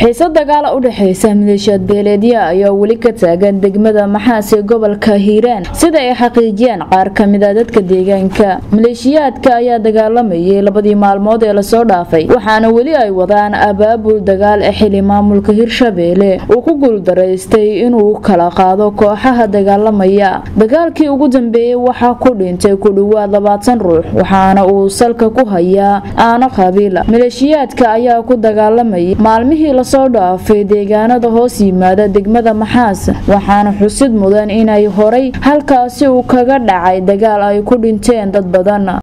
xiise dagaala u dhexeysa maleeshiyaad beeleedya ayaa weli ka taagan degmada maxaas ee gobolka hiiraan sida ay xaqiijiyeen qaar kamid a dadka deegaanka maleeshiyaadka ayaa dagaalamayay labadii maalmood ee lasoo dhaafay waxaana weli ay wadaan abaabul dagaal ee xili maamulka hirshabeelle uu ku guuldaraystay inuu kala qaado kooxaha dagaalamaya dagaalkii ugu dambeeyey waxaa ku dhintay ku dhowaad labaatan ruux waxaana uu salka ku hayaa aano qabiila maleeshiyaadka ayaa ku dagaalamayay maalmihii lasoo dhaafay deegaanada hoos yimaada degmada maxaas waxaana xusid mudan inay horay halkaasi uu kaga dhacay dagaal ay ku dhinteen dad badan